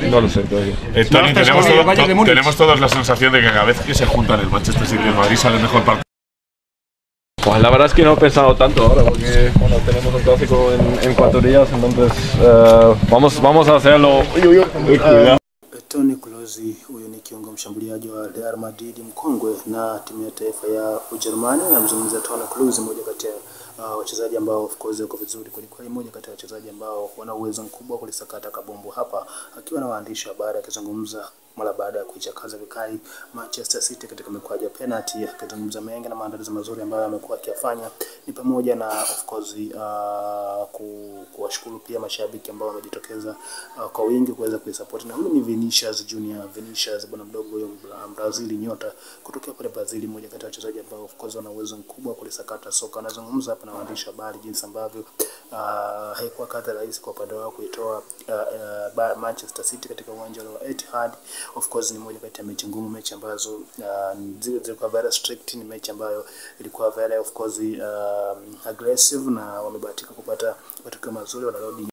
No lo sé todavía. Eh, Tony, estás tenemos, con el todo- Bayern de to- Múnich. tenemos todos la sensación de que cada vez que se juntan el Manchester City y el Madrid sale mejor partido. Pues la verdad es que no he pensado tanto ahora porque bueno, tenemos un clásico en, en cuatro días, entonces eh, vamos, vamos a hacerlo. Uy, uy, uy, cuidado. Tony Kroos huyu ni kiungo mshambuliaji wa Real Madrid mkongwe na timu ya taifa ya Ujerumani. Namzungumzia Tony Kroos, mmoja kati ya uh, wachezaji ambao of course wako vizuri kwelikweli, mmoja kati ya wachezaji ambao wana uwezo mkubwa wa kulisakata kabumbu hapa, akiwa na waandishi wa habari akizungumza mara baada ya kuichakaza vikali Manchester City katika mikwaju ya penalty, akizungumza mengi na maandalizi mazuri ambayo amekuwa akiyafanya, ni pamoja na of course uh, ku, kuwashukuru pia mashabiki ambao wamejitokeza uh, kwa wingi kuweza kuisupport, na huyu ni Vinicius Junior, Vinicius bwana mdogo huyo Bra- Brazil, nyota kutokea pale Brazil, mmoja kati ya wachezaji ambao of course wana uwezo mkubwa wa kulisakata soka. Anazungumza hapa na waandishi wa habari jinsi ambavyo uh, haikuwa kazi rahisi kwa upande wao kuitoa uh, uh, ba- Manchester City katika uwanja wa Etihad. Of course ni moja kati ya mechi ngumu, mechi ambazo uh, zile zilikuwa very strict, ni mechi ambayo ilikuwa very of course um, aggressive na wamebahatika kupata matokeo mazuri, wanarudi